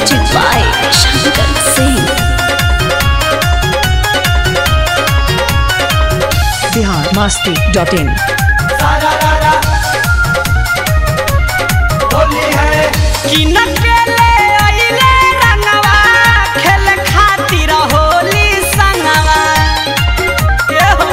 Music by Shankar Singh. Bihar Masti dot in किन के ले अइले रंगवा खेल खातिर होली संगवा ए हो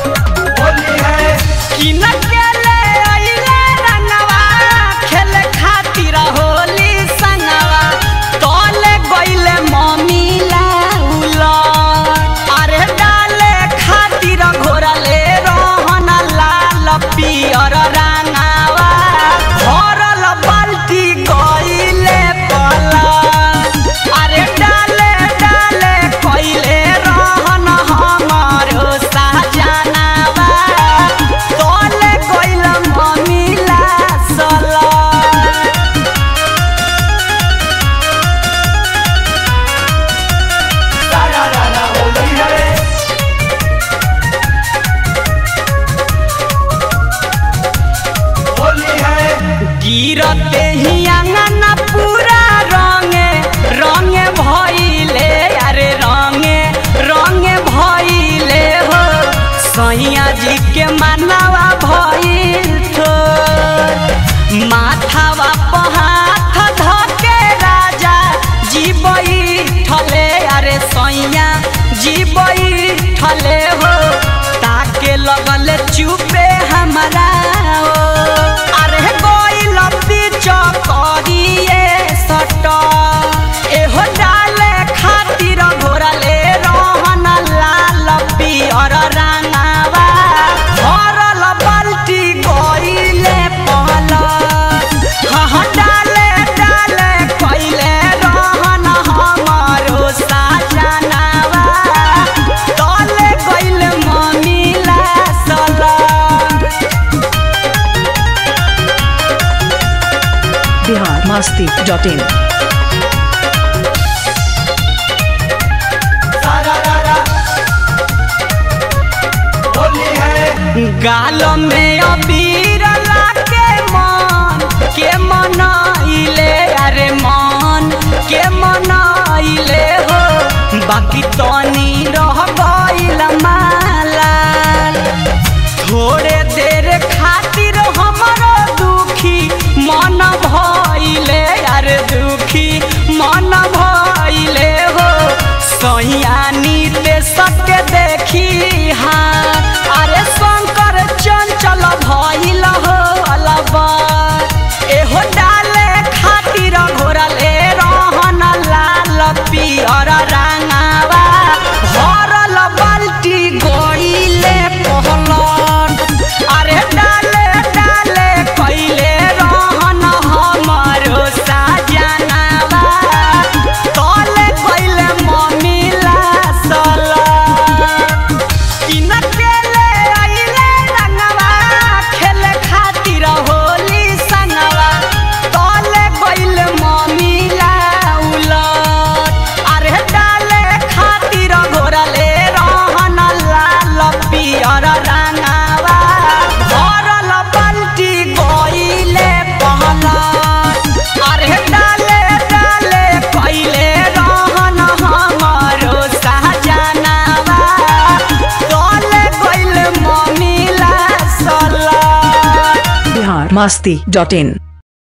किन के ले अइले रंगवा खेल खातिर होली संगवा तोले गइले मम्मी लाउला अरे डाले खातिर घोरले रोहन लाल पियर रंगावा भरल बाल्टी गइले पला अरे डाले डाले कइले रहन हमारो साजनावा तोले गइल मम्मी ला सला गिरते ही आंगन पूरा रंगे रंगे भइले अरे रंगे रंगे भइले हो सैया जी के मानवा भइल थो माथावा पहाथ धके राजा जी बैठले अरे सैया जी बैठले हो ताके लगल चुपे हमारा ओ अरे गइल बीच करिए सट एहो डाले खातिर घोरले रहन लाल पियर रंगावा भरल बाल्टी गइले पल हाँ डाले डाले कइले रहन हमारो साजनावा तले गइले मम्मी ला सला बिहार मस्ती डॉट इन गाल में अबीर लाके मन के मनाइले अरे मन के मनाइले हो बाकी तनी रह गइल माला थोड़े देर खातिर हमरो दुखी मन भइले अरे दुखी मन भइले हो सैयानी ते सके देखी हाँ अरे शंकर चंचल भइल हो अलबा एहो डाले खातिर घोरले रहन लाल पियर रंगावा भरल बाल्टी गइले कहलन अरे डाले डाले कइले रहन हमारो साजनावा तले कइले मम्मी ला सला किन के ले अइले रंगवा खेले खातिर होली संगवा तले गइल मम्मी ला उलट अरे डाले खातिर घोरले रहन लाल पियर रंगावा भरल बाल्टी गइले पहलट अरे डाले डाले कइले रहन हमारो साजनावा तले गइल मम्मी ला सला बिहार मस्ती डॉट इन